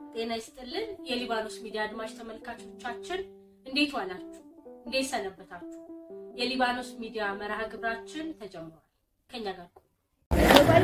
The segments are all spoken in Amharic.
ጤና ይስጥልን። የሊባኖስ ሚዲያ አድማጭ ተመልካቾቻችን እንዴት ዋላችሁ? እንዴት ሰነበታችሁ? የሊባኖስ ሚዲያ መርሃ ግብራችን ተጀምሯል። ከኛ ጋር ቆዩ።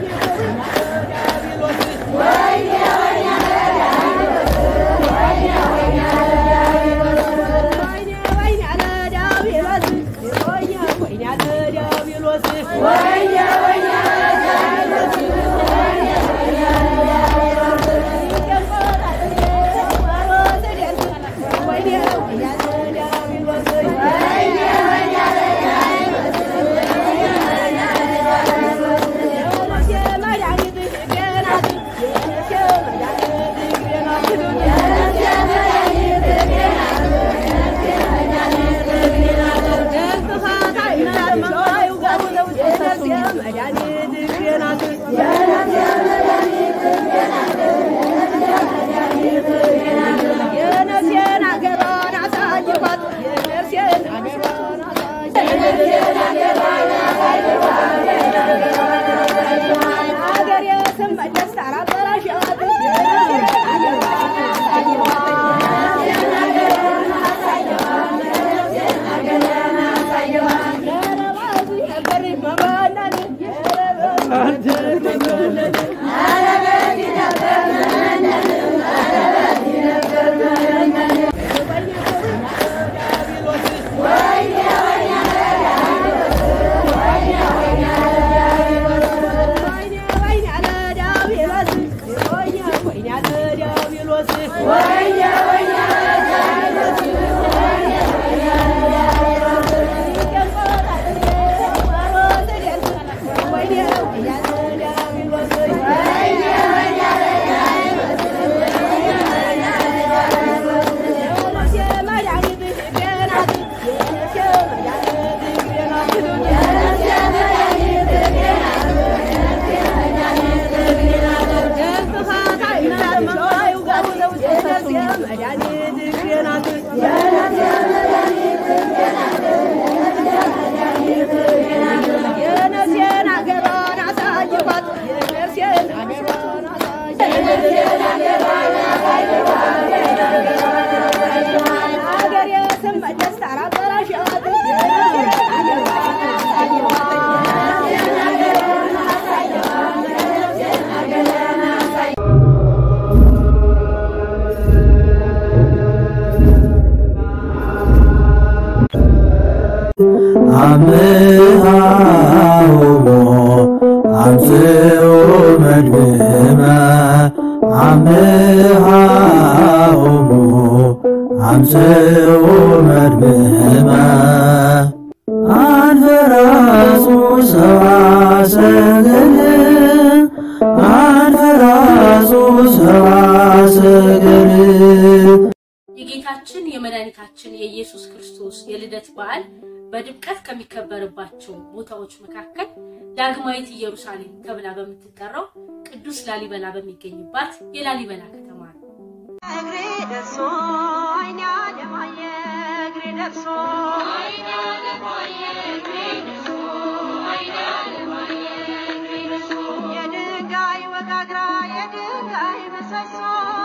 አምሃውሞ አምጽኡ መድህመ አምሃውሞ አምጽኡ መድህመ አንፈራሱ ሰብአ ሰገል አንፈራሱ ሰብአ ሰገል የጌታችን የመድኃኒታችን የኢየሱስ ክርስቶስ የልደት በዓል በድምቀት ከሚከበርባቸው ቦታዎች መካከል ዳግማዊት ኢየሩሳሌም ተብላ በምትጠራው ቅዱስ ላሊበላ በሚገኝባት የላሊበላ ከተማ ነው። እግሬ ደርሶ አይኔ አለማየ እግሬ ደርሶ የድንጋይ ወጋግራ የድንጋይ ምሰሶ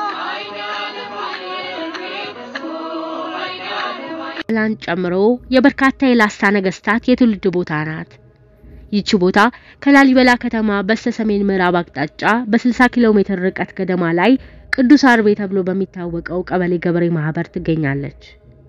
ላን ጨምሮ የበርካታ የላስታ ነገስታት የትውልድ ቦታ ናት። ይቺ ቦታ ከላሊበላ ከተማ በስተ ሰሜን ምዕራብ አቅጣጫ በ60 ኪሎ ሜትር ርቀት ገደማ ላይ ቅዱስ አርቤ ተብሎ በሚታወቀው ቀበሌ ገበሬ ማህበር ትገኛለች።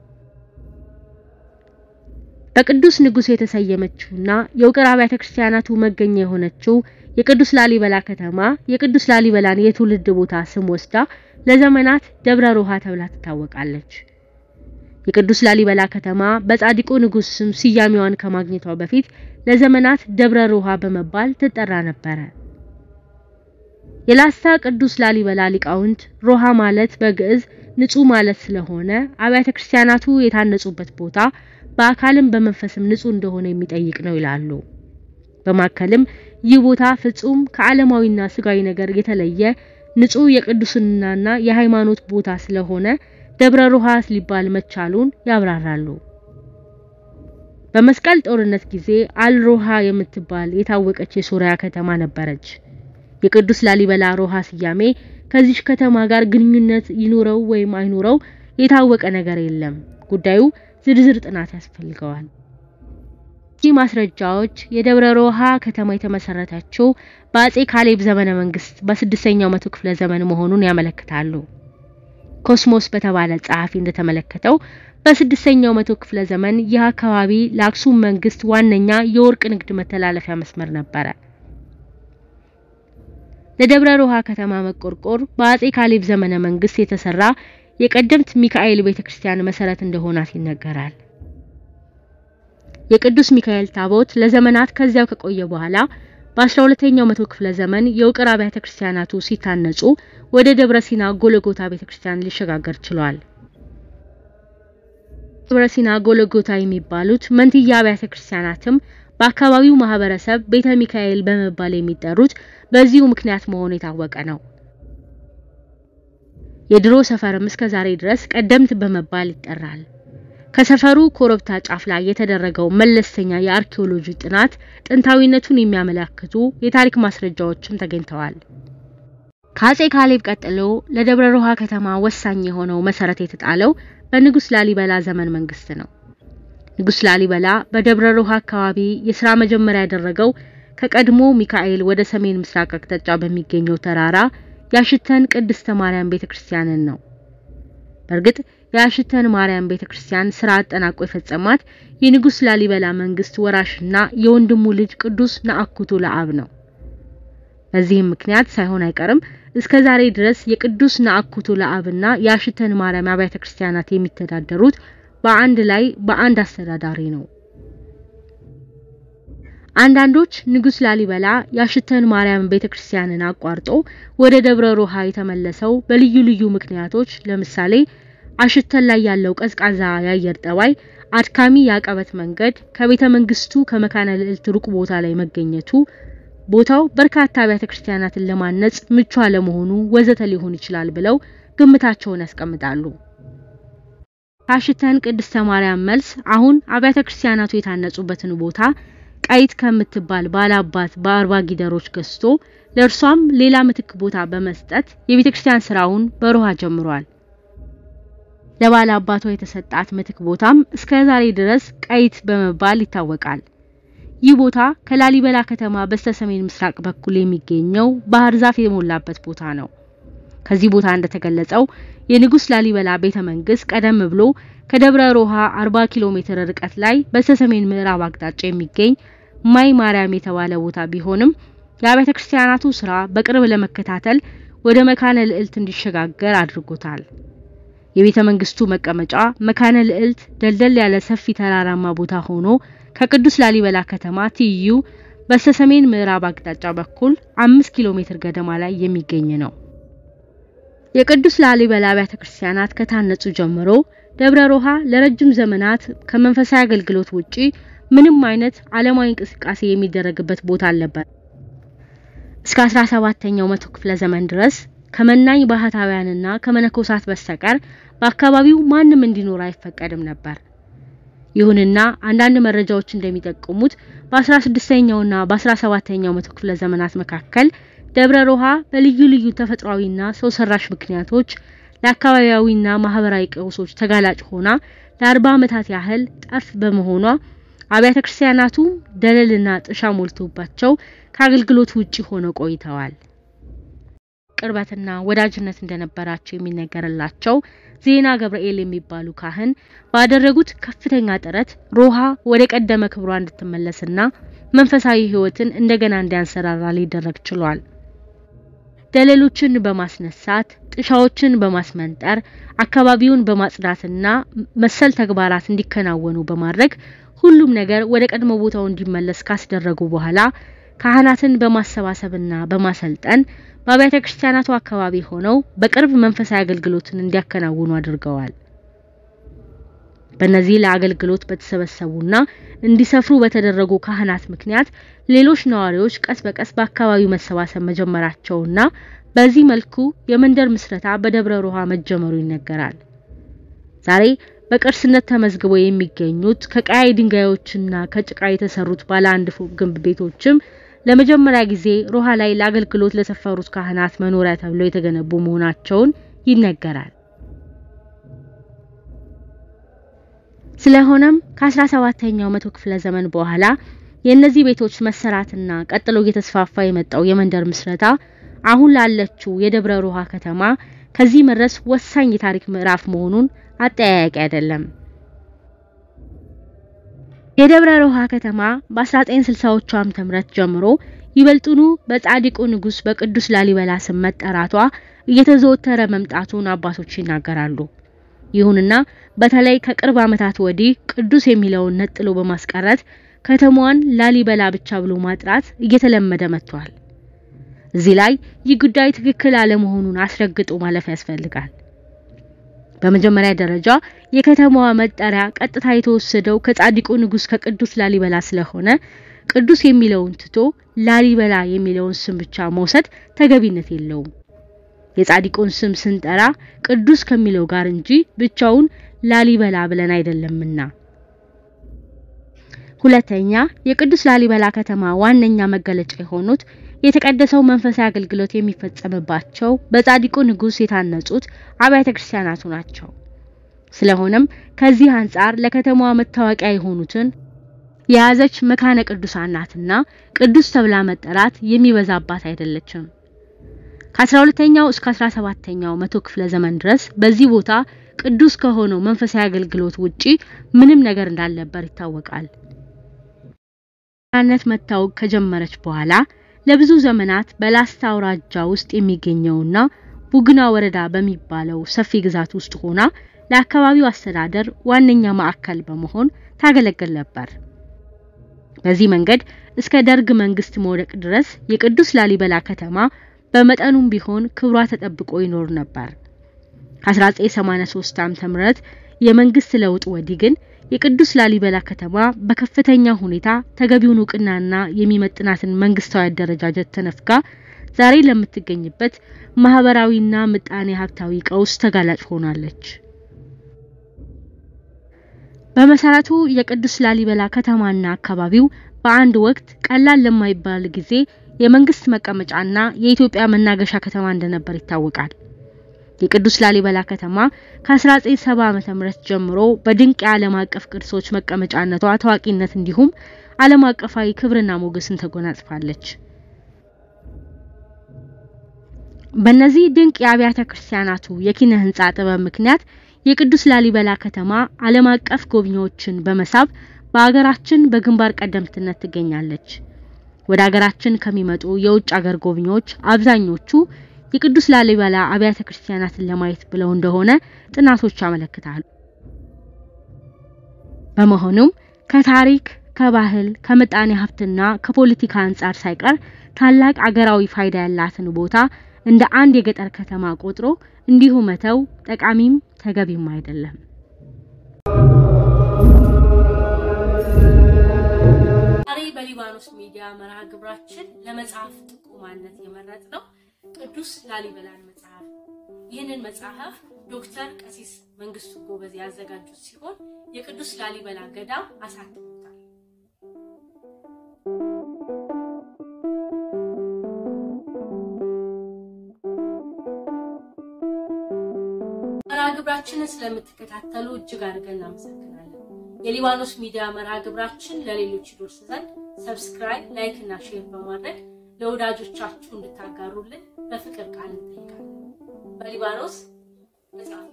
በቅዱስ ንጉሥ የተሰየመችውና የውቅር አብያተ ክርስቲያናቱ መገኛ የሆነችው የቅዱስ ላሊበላ ከተማ የቅዱስ ላሊበላን የትውልድ ቦታ ስም ወስዳ ለዘመናት ደብረ ሮሃ ተብላ ትታወቃለች። የቅዱስ ላሊበላ ከተማ በጻድቁ ንጉሥ ስም ስያሜዋን ከማግኘቷ በፊት ለዘመናት ደብረ ሮሃ በመባል ትጠራ ነበረ። የላስታ ቅዱስ ላሊበላ ሊቃውንት ሮሃ ማለት በግዕዝ ንጹህ ማለት ስለሆነ አብያተ ክርስቲያናቱ የታነጹበት ቦታ በአካልም በመንፈስም ንጹህ እንደሆነ የሚጠይቅ ነው ይላሉ። በማከልም ይህ ቦታ ፍጹም ከዓለማዊና ስጋዊ ነገር የተለየ ንጹህ የቅዱስናና የሃይማኖት ቦታ ስለሆነ ደብረ ሮሃ ሊባል መቻሉን ያብራራሉ። በመስቀል ጦርነት ጊዜ አልሮሃ የምትባል የታወቀች የሶሪያ ከተማ ነበረች። የቅዱስ ላሊበላ ሮሃ ስያሜ ከዚች ከተማ ጋር ግንኙነት ይኑረው ወይም አይኑረው የታወቀ ነገር የለም። ጉዳዩ ዝርዝር ጥናት ያስፈልገዋል። እነዚህ ማስረጃዎች የደብረ ሮሃ ከተማ የተመሰረተችው በአጼ ካሌብ ዘመነ መንግስት በስድስተኛው መቶ ክፍለ ዘመን መሆኑን ያመለክታሉ። ኮስሞስ በተባለ ጸሐፊ እንደተመለከተው በስድስተኛው መቶ ክፍለ ዘመን ይህ አካባቢ ለአክሱም መንግስት ዋነኛ የወርቅ ንግድ መተላለፊያ መስመር ነበረ። ለደብረ ሮሃ ከተማ መቆርቆር በአጼ ካሌብ ዘመነ መንግስት የተሰራ የቀደምት ሚካኤል ቤተክርስቲያን መሰረት እንደሆናት ይነገራል። የቅዱስ ሚካኤል ታቦት ለዘመናት ከዚያው ከቆየ በኋላ በ12ኛው መቶ ክፍለ ዘመን የውቅር አብያተ ክርስቲያናቱ ሲታነጹ ወደ ደብረ ሲና ጎለጎታ ቤተክርስቲያን ሊሸጋገር ችሏል። ደብረ ሲና ጎለጎታ የሚባሉት መንትያ አብያተ ክርስቲያናትም በአካባቢው ማህበረሰብ ቤተ ሚካኤል በመባል የሚጠሩት በዚሁ ምክንያት መሆኑ የታወቀ ነው። የድሮ ሰፈርም እስከ ዛሬ ድረስ ቀደምት በመባል ይጠራል። ከሰፈሩ ኮረብታ ጫፍ ላይ የተደረገው መለስተኛ የአርኪኦሎጂ ጥናት ጥንታዊነቱን የሚያመለክቱ የታሪክ ማስረጃዎችም ተገኝተዋል። ከአጼ ካሌብ ቀጥሎ ለደብረ ሮሃ ከተማ ወሳኝ የሆነው መሰረት የተጣለው በንጉስ ላሊበላ ዘመን መንግስት ነው። ንጉስ ላሊበላ በደብረ ሮሃ አካባቢ የስራ መጀመሪያ ያደረገው ከቀድሞ ሚካኤል ወደ ሰሜን ምስራቅ አቅጣጫ በሚገኘው ተራራ ያሽተን ቅድስተ ማርያም ቤተክርስቲያንን ነው። በእርግጥ የአሽተን ማርያም ቤተክርስቲያን ስራ አጠናቆ የፈጸማት የንጉስ ላሊበላ መንግስት ወራሽና የወንድሙ ልጅ ቅዱስ ነአኩቶ ለአብ ነው። በዚህም ምክንያት ሳይሆን አይቀርም እስከ ዛሬ ድረስ የቅዱስ ነአኩቶ ለአብና የአሽተን ማርያም አብያተ ክርስቲያናት የሚተዳደሩት በአንድ ላይ በአንድ አስተዳዳሪ ነው። አንዳንዶች ንጉስ ላሊበላ የአሽተን ማርያም ቤተክርስቲያንን አቋርጦ ወደ ደብረ ሮሃ የተመለሰው በልዩ ልዩ ምክንያቶች ለምሳሌ አሽተን ላይ ያለው ቀዝቃዛ የአየር ጠባይ፣ አድካሚ የአቀበት መንገድ፣ ከቤተ መንግስቱ ከመካነ ልዕልት ሩቅ ቦታ ላይ መገኘቱ፣ ቦታው በርካታ አብያተ ክርስቲያናትን ለማነጽ ምቹ አለመሆኑ ወዘተ ሊሆን ይችላል ብለው ግምታቸውን ያስቀምጣሉ። ከአሽተን ቅድስተ ማርያም መልስ አሁን አብያተ ክርስቲያናቱ የታነጹበትን ቦታ ቀይት ከምትባል ባላባት በአርባ ጊደሮች ገዝቶ ለእርሷም ሌላ ምትክ ቦታ በመስጠት የቤተ ክርስቲያን ስራውን በሮሃ ጀምሯል። ለባለ አባቷ የተሰጣት ምትክ ቦታም እስከ ዛሬ ድረስ ቀይት በመባል ይታወቃል። ይህ ቦታ ከላሊበላ ከተማ በስተሰሜን ምስራቅ በኩል የሚገኘው ባህር ዛፍ የሞላበት ቦታ ነው። ከዚህ ቦታ እንደተገለጸው የንጉስ ላሊበላ ቤተ መንግስት ቀደም ብሎ ከደብረ ሮሃ 40 ኪሎ ሜትር ርቀት ላይ በስተሰሜን ምዕራብ አቅጣጫ የሚገኝ ማይ ማርያም የተባለ ቦታ ቢሆንም የአብያተ ክርስቲያናቱ ስራ በቅርብ ለመከታተል ወደ መካነ ልዕልት እንዲሸጋገር አድርጎታል። የቤተ መንግስቱ መቀመጫ መካነ ልዕልት ደልደል ያለ ሰፊ ተራራማ ቦታ ሆኖ ከቅዱስ ላሊበላ ከተማ ትይዩ በስተሰሜን ምዕራብ አቅጣጫ በኩል አምስት ኪሎ ሜትር ገደማ ላይ የሚገኝ ነው። የቅዱስ ላሊበላ አብያተ ክርስቲያናት ከታነጹ ጀምሮ ደብረ ሮሃ ለረጅም ዘመናት ከመንፈሳዊ አገልግሎት ውጪ ምንም አይነት ዓለማዊ እንቅስቃሴ የሚደረግበት ቦታ አልነበር። እስከ 17ኛው መቶ ክፍለ ዘመን ድረስ ከመናኝ ባህታውያንና ከመነኮሳት በስተቀር በአካባቢው ማንም እንዲኖር አይፈቀድም ነበር። ይሁንና አንዳንድ መረጃዎች እንደሚጠቁሙት በ16ኛውና በ17ኛው መቶ ክፍለ ዘመናት መካከል ደብረ ሮሃ በልዩ ልዩ ተፈጥሯዊና ሰው ሰራሽ ምክንያቶች ለአካባቢያዊና ማህበራዊ ቀውሶች ተጋላጭ ሆና ለአርባ ዓመታት ያህል ጠፍ በመሆኗ አብያተ ክርስቲያናቱ ደለልና ጥሻ ሞልቶባቸው ከአገልግሎት ውጪ ሆነው ቆይተዋል። ቅርበትና ወዳጅነት እንደነበራቸው የሚነገርላቸው ዜና ገብርኤል የሚባሉ ካህን ባደረጉት ከፍተኛ ጥረት ሮሃ ወደ ቀደመ ክብሯ እንድትመለስና መንፈሳዊ ሕይወትን እንደገና እንዲያንሰራራ ሊደረግ ችሏል። ደለሎችን በማስነሳት ጥሻዎችን በማስመንጠር አካባቢውን በማጽዳትና መሰል ተግባራት እንዲከናወኑ በማድረግ ሁሉም ነገር ወደ ቀድሞ ቦታው እንዲመለስ ካስደረጉ በኋላ ካህናትን በማሰባሰብና በማሰልጠን በአብያተ ክርስቲያናቱ አካባቢ ሆነው በቅርብ መንፈሳዊ አገልግሎትን እንዲያከናውኑ አድርገዋል። በእነዚህ ለአገልግሎት በተሰበሰቡና እንዲሰፍሩ በተደረጉ ካህናት ምክንያት ሌሎች ነዋሪዎች ቀስ በቀስ በአካባቢው መሰባሰብ መጀመራቸውና በዚህ መልኩ የመንደር ምስረታ በደብረ ሮሃ መጀመሩ ይነገራል። ዛሬ በቅርስነት ተመዝግበው የሚገኙት ከቀያይ ድንጋዮችና ከጭቃ የተሰሩት ባለ አንድ ፎቅ ግንብ ቤቶችም ለመጀመሪያ ጊዜ ሮሃ ላይ ለአገልግሎት ለሰፈሩት ካህናት መኖሪያ ተብለው የተገነቡ መሆናቸውን ይነገራል። ስለሆነም ከ17ኛው መቶ ክፍለ ዘመን በኋላ የእነዚህ ቤቶች መሰራትና ቀጥሎ እየተስፋፋ የመጣው የመንደር ምስረታ አሁን ላለችው የደብረ ሮሃ ከተማ ከዚህ መድረስ ወሳኝ የታሪክ ምዕራፍ መሆኑን አጠያያቂ አይደለም። የደብረ ሮሃ ከተማ በ1960ዎቹ ዓመተ ምህረት ጀምሮ ይበልጡኑ በጻድቁ ንጉስ በቅዱስ ላሊበላ ስም መጠራቷ እየተዘወተረ መምጣቱን አባቶች ይናገራሉ። ይሁንና በተለይ ከቅርብ ዓመታት ወዲህ ቅዱስ የሚለውን ነጥሎ በማስቀረት ከተማዋን ላሊበላ ብቻ ብሎ ማጥራት እየተለመደ መጥቷል። እዚህ ላይ ይህ ጉዳይ ትክክል አለመሆኑን አስረግጦ ማለፍ ያስፈልጋል። በመጀመሪያ ደረጃ የከተማዋ መጠሪያ ቀጥታ የተወሰደው ከጻድቁ ንጉስ ከቅዱስ ላሊበላ ስለሆነ ቅዱስ የሚለውን ትቶ ላሊበላ የሚለውን ስም ብቻ መውሰድ ተገቢነት የለውም። የጻድቁን ስም ስንጠራ ቅዱስ ከሚለው ጋር እንጂ ብቻውን ላሊበላ ብለን አይደለምና። ሁለተኛ የቅዱስ ላሊበላ ከተማ ዋነኛ መገለጫ የሆኑት የተቀደሰው መንፈሳዊ አገልግሎት የሚፈጸምባቸው በጻድቁ ንጉስ የታነጹት አብያተ ክርስቲያናቱ ናቸው። ስለሆነም ከዚህ አንጻር ለከተማዋ መታወቂያ የሆኑትን የያዘች መካነ ቅዱሳን ናትና ቅዱስ ተብላ መጠራት የሚበዛባት አይደለችም። ከ12ኛው እስከ 17ኛው መቶ ክፍለ ዘመን ድረስ በዚህ ቦታ ቅዱስ ከሆነው መንፈሳዊ አገልግሎት ውጪ ምንም ነገር እንዳልነበር ይታወቃል። ነት መታወቅ ከጀመረች በኋላ ለብዙ ዘመናት በላስታ አውራጃ ውስጥ የሚገኘውና ቡግና ወረዳ በሚባለው ሰፊ ግዛት ውስጥ ሆና ለአካባቢው አስተዳደር ዋነኛ ማዕከል በመሆን ታገለግል ነበር። በዚህ መንገድ እስከ ደርግ መንግስት መውደቅ ድረስ የቅዱስ ላሊበላ ከተማ በመጠኑም ቢሆን ክብሯ ተጠብቆ ይኖር ነበር። ከ1983 ዓ.ም የመንግስት ለውጥ ወዲህ ግን የቅዱስ ላሊበላ ከተማ በከፍተኛ ሁኔታ ተገቢውን እውቅናና የሚመጥናትን መንግስታዊ አደረጃጀት ተነፍጋ ዛሬ ለምትገኝበት ማህበራዊና ምጣኔ ሀብታዊ ቀውስ ተጋላጭ ሆናለች። በመሰረቱ የቅዱስ ላሊበላ ከተማና አካባቢው በአንድ ወቅት ቀላል ለማይባል ጊዜ የመንግስት መቀመጫና የኢትዮጵያ መናገሻ ከተማ እንደነበር ይታወቃል። የቅዱስ ላሊበላ ከተማ ከ1970 ዓመተ ምህረት ጀምሮ በድንቅ የዓለም አቀፍ ቅርሶች መቀመጫነቷ ታዋቂነት እንዲሁም ዓለም አቀፋዊ ክብርና ሞገስን ተጎናጽፋለች። በእነዚህ ድንቅ የአብያተ ክርስቲያናቱ የኪነ ህንጻ ጥበብ ምክንያት የቅዱስ ላሊበላ ከተማ ዓለም አቀፍ ጎብኚዎችን በመሳብ በአገራችን በግንባር ቀደምትነት ትገኛለች። ወደ አገራችን ከሚመጡ የውጭ አገር ጎብኚዎች አብዛኞቹ የቅዱስ ላሊበላ አብያተ ክርስቲያናትን ለማየት ብለው እንደሆነ ጥናቶች ያመለክታሉ። በመሆኑም ከታሪክ፣ ከባህል፣ ከምጣኔ ሀብትና ከፖለቲካ አንጻር ሳይቀር ታላቅ አገራዊ ፋይዳ ያላትን ቦታ እንደ አንድ የገጠር ከተማ ቆጥሮ እንዲሁ መተው ጠቃሚም ተገቢም አይደለም። ዛሬ በሊባኖስ ሚዲያ መርሃ ግብራችን ለመጽሐፍ ጥቁማነት የመረጥ ነው ቅዱስ ላሊበላን መጽሐፍ። ይህንን መጽሐፍ ዶክተር ቀሲስ መንግስቱ ጎበዝ ያዘጋጁት ሲሆን የቅዱስ ላሊበላ ገዳም አሳትሞታል። መርሃ ግብራችንን ስለምትከታተሉ እጅግ አድርገን እናመሰግናለን። የሊባኖስ ሚዲያ መርሃ ግብራችን ለሌሎች ይደርስ ዘንድ ሰብስክራይብ፣ ላይክ እና ሼር በማድረግ ለወዳጆቻችሁ እንድታጋሩልን በፍቅር ቃል እንጠይቃለን። በሊባኖስ መጽሐፍ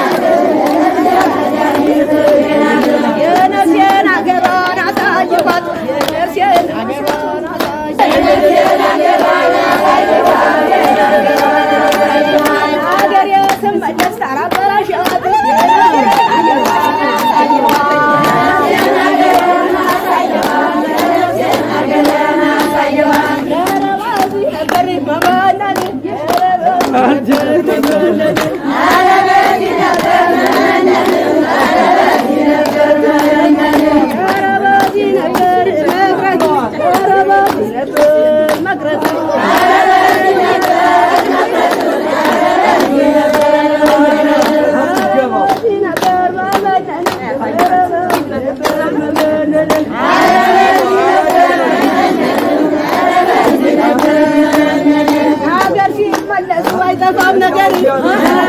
የነፍሴን አገሯን አሳይባት አይጠፋም ነገር